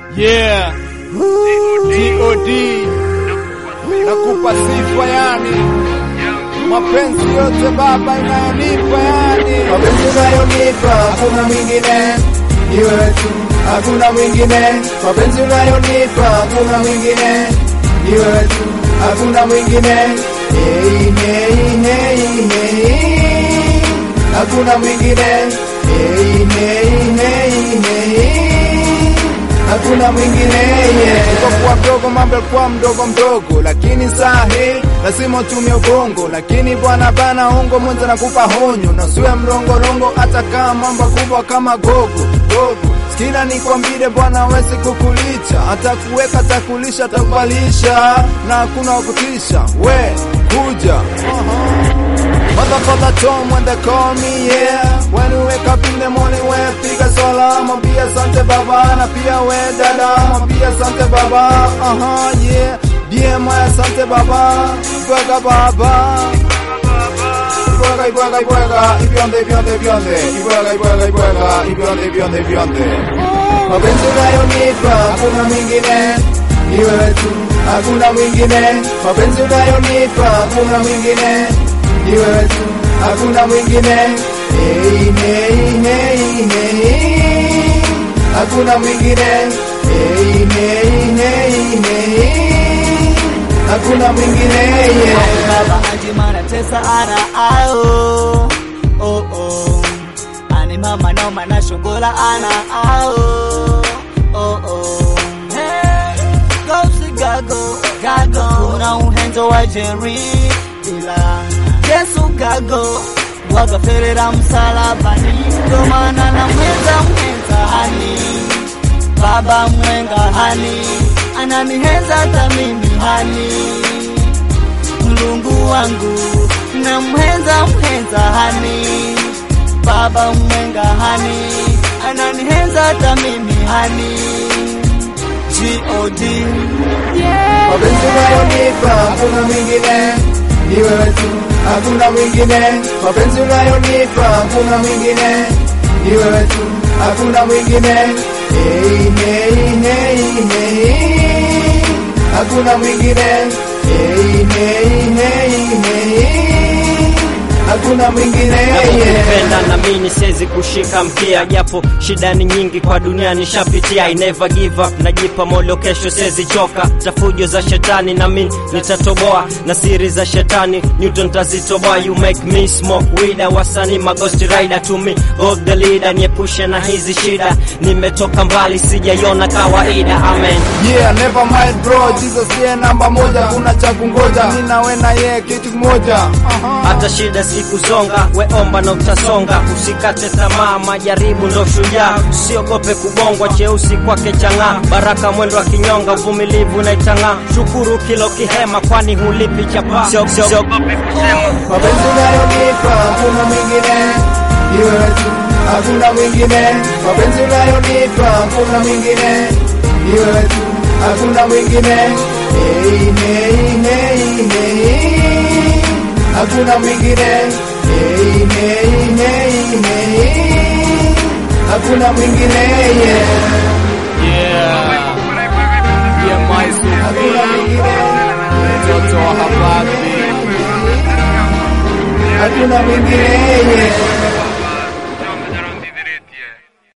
Yeah. God nakupa sifa yani, mapenzi yote Baba inayonipa yani, mapenzi unayonipa hakuna mwingine, ni wewe tu, hakuna mwingine. Mapenzi unayonipa hakuna mwingine, ni wewe tu, hakuna mwingine. Hey, hey, hey, hey. Hakuna mwingine. Hey, hey, hey, hey. Hakuna mwingine yeah. kwa mdogo mambo yalikuwa mdogo mdogo, lakini sahi lazima utumie ubongo. Lakini bwana bana ongo mwenza nakupa honyo, na usiwe mrongorongo, hata kama mambo kubwa kama gogo gogo. Sikila nikwambie bwana, wezi kukulicha, hata kuweka takulisha takubalisha, na hakuna wakutisha. We kuja Motherfucker Tom when they call me yeah When you wake up in the morning we piga swala Mwambie asante baba na pia we dada Mwambie asante baba aha yeah Bien moi asante baba Ibwaga baba Ibwaga ibwaga ibwaga Ibionde ibionde ibionde Ibwaga ibwaga ibwaga Ibionde ibionde ibionde Mapenzi unayonipa hakuna mwingine, ni wewe tu, hakuna mwingine. Mapenzi unayonipa hakuna mwingine, ni wewe tu, hakuna mwingine. Hey, hey, hey, hey. Hakuna mwingine. Hey, hey, hey, hey. Hakuna mwingine yeah. baba anjimana tesa ana ao oh oh ani mama noma na shongola ana ao oh oh hey gosi gago gago una uhenzo wa Jerry ila Yesu gago wagaferera msalabani ndo maana na mwenza mwenza hani baba mwenga hani ananihenza hata mimi hani mlungu wangu na mhenza mhenza hani baba mwenga hani ananihenza hata mimi hani God yeah. Mapenzi unayonipa hakuna mwingine, ni wewe tu, hakuna mwingine. Mapenzi unayonipa hakuna mwingine, ni wewe tu, hakuna mwingine. Hey, hey, hey, hey. Hakuna mwingine. Hey, hey, hey, hey. Hakuna mwingine yeah. Nakupenda na mimi siwezi kushika mkia, japo shida ni nyingi kwa dunia nishapitia. I never give up, najipa moyo, kesho siwezi choka. Za fujo za shetani na mimi nitatoboa, na siri za shetani Newton tazitoboa. You make me smoke weed, wasani ma ghost rider to me, God the leader, niepushe na hizi shida. Nimetoka mbali, sijaiona kawaida. Amen. Yeah, never mind bro, Jesus yeye namba moja, kuna cha kungoja. Mimi na wewe na yeye kitu kimoja. hata shida sikuzonga, we omba na utasonga. Usikate tamaa, majaribu ndo shujaa. Usiogope kubongwa, cheusi kwake chang'aa. Baraka mwendo wa kinyonga, uvumilivu na itang'aa. Shukuru kilo kihema, kwani hulipi chapa. Sio- sio- Usiogope kusema Mapenzi unayonipa hakuna mwingine, ni wewe tu, hakuna mwingine. Mapenzi unayonipa hakuna mwingine, ni wewe tu, hakuna mwingine. Hey, hey, hey, hey. Hakuna mwingine. Hey, hey, hey, hey. Hakuna mwingine yeah. Yeah. Yeah, my Hakuna mwingine. mtoto wa habari. Hakuna mwingine yeah.